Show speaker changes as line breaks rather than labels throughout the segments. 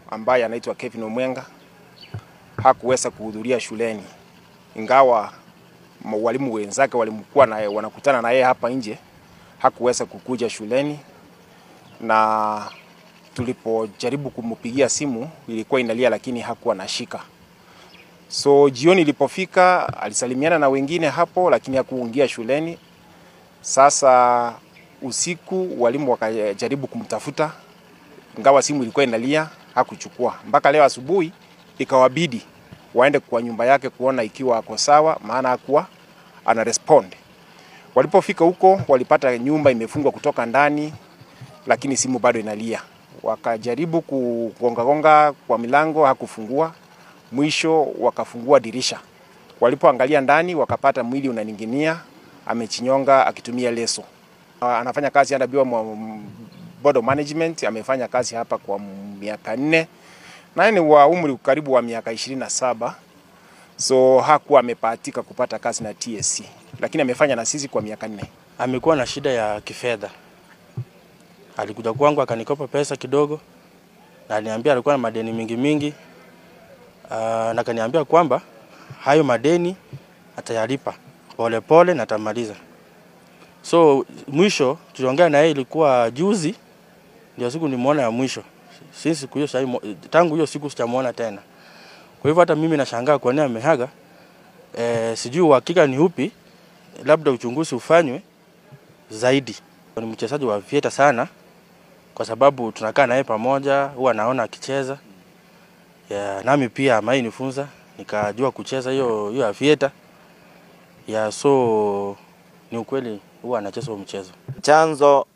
ambaye anaitwa Kevin Omwenga hakuweza kuhudhuria shuleni, ingawa walimu wenzake walimkuwa na wanakutana na yeye hapa nje, hakuweza kukuja shuleni, na tulipojaribu kumpigia simu ilikuwa inalia, lakini hakuwa nashika. So jioni ilipofika, alisalimiana na wengine hapo, lakini hakuingia shuleni. Sasa usiku walimu wakajaribu kumtafuta, ingawa simu ilikuwa inalia, hakuchukua. Mpaka leo asubuhi ikawabidi waende kwa nyumba yake kuona ikiwa ako sawa, maana hakuwa ana respond. Walipofika huko walipata nyumba imefungwa kutoka ndani, lakini simu bado inalia. Wakajaribu kugongagonga kwa milango, hakufungua. Mwisho wakafungua dirisha. Walipoangalia ndani, wakapata mwili unaninginia, amechinyonga akitumia leso. Anafanya kazi under Biomo Board of Management, amefanya kazi hapa kwa miaka nne naye ni wa umri karibu wa miaka ishirini na saba so hakuwa amepatika kupata kazi na TSC, lakini amefanya na sisi kwa miaka nne.
Amekuwa na shida ya kifedha, alikuja kwangu akanikopa pesa kidogo, na aliniambia alikuwa na madeni mingi mingi. Uh, na kaniambia kwamba hayo madeni atayalipa polepole na atamaliza. So mwisho tuliongea na yeye, ilikuwa juzi ndio siku nimeona ya mwisho since siku hiyo sasa, tangu hiyo siku sijamuona tena. Kwa hivyo hata mimi nashangaa kwa nini amehaga. E, sijui uhakika ni upi, labda uchunguzi ufanywe zaidi. Ni mchezaji wa vieta sana, kwa sababu tunakaa naye pamoja, huwa naona akicheza ya, nami pia amai nifunza nikajua kucheza hiyo hiyo ya vieta ya, so ni ukweli huwa anacheza huo mchezo.
Chanzo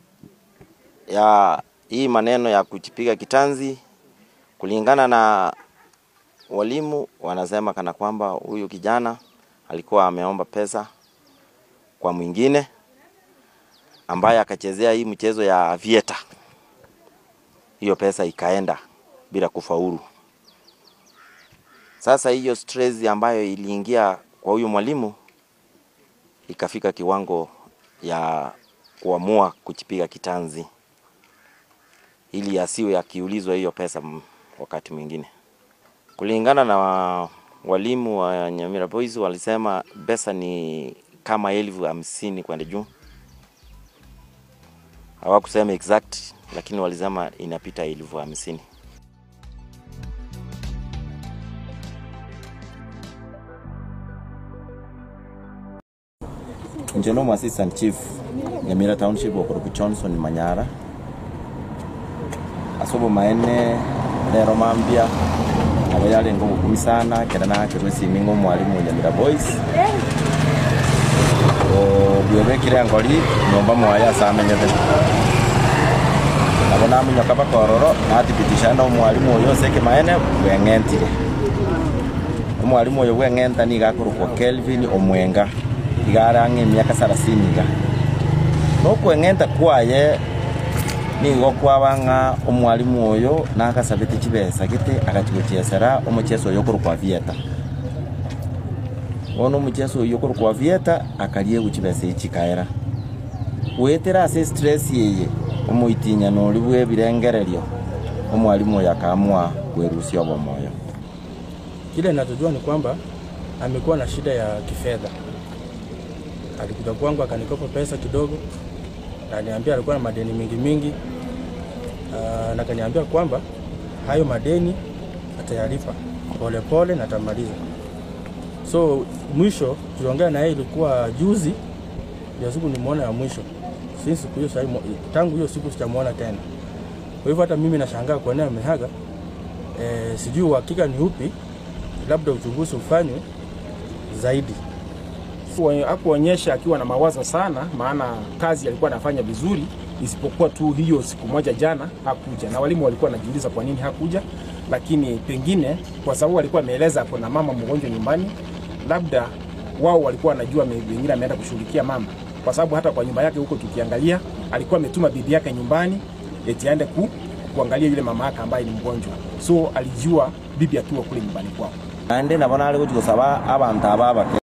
ya hii maneno ya kujipiga kitanzi, kulingana na walimu wanasema kana kwamba huyu kijana alikuwa ameomba pesa kwa mwingine ambaye akachezea hii mchezo ya vieta, hiyo pesa ikaenda bila kufaulu. Sasa hiyo stress ambayo iliingia kwa huyu mwalimu ikafika kiwango ya kuamua kujipiga kitanzi ili asiwe akiulizwa hiyo pesa wakati mwingine. Kulingana na walimu wa Nyamira Boys walisema pesa ni kama elfu hamsini kwenda juu. Hawakusema exact, lakini walisema inapita elfu hamsini. Njono assistant chief Nyamira Township Okoroku Johnson Manyara asobo maene lero mambia abo yale ngo gukumi sana kera na kerwe simingo mwalimu Nyamira Boys o bwebekire ngori nyomba mwaya samenyete abo namunya kaba kororo nathibitisha no mwalimu uyo seke maene bweng'entire omwalimu uyo bweng'enta ni gakorokwo Kelvin Omwenga igarang'e miaka sarasini iga nokweng'enta kwaye nigo kwabang'a omwalimu oyo nagasabete chibesa gete agachigochesera omocheso oyo okorokwa vieta bono omocheso oyo okorokwa vieta akarie gochibesa echi kaera gwetera ase stress yeye omoitinyano oria bwa ebirengererio omwalimu oyo akaamua kwerusia obomoyo
Kile ninachojua ni kwamba amekuwa na shida ya kifedha. Alikuja kwangu akanikopa pesa kidogo, na aliniambia alikuwa na madeni mingi mingi. Uh, na kaniambia kwamba hayo madeni atayalipa polepole na atamaliza. So mwisho tuliongea na yeye ilikuwa juzi, ndio siku nimeona ya mwisho. Since siku hiyo sasa, tangu hiyo siku sijamuona tena. Kwa hivyo hata mimi nashangaa kwa nini amehaga. E, sijui uhakika ni upi, labda uchunguzi ufanywe zaidi.
Hakuonyesha akiwa na mawazo sana, maana kazi alikuwa anafanya vizuri, isipokuwa tu hiyo siku moja jana hakuja, na walimu walikuwa wanajiuliza kwa nini hakuja, lakini pengine kwa sababu alikuwa ameeleza kuna mama mgonjwa nyumbani, labda wao walikuwa wanajua wengine ameenda kushughulikia mama, kwa sababu hata kwa nyumba yake huko tukiangalia, alikuwa ametuma bibi yake nyumbani eti aende ku, kuangalia yule mama yake ambaye ni mgonjwa, so alijua bibi akiwa kule nyumbani kwao.
ande nabo nare gochi gosaba abantu aba abake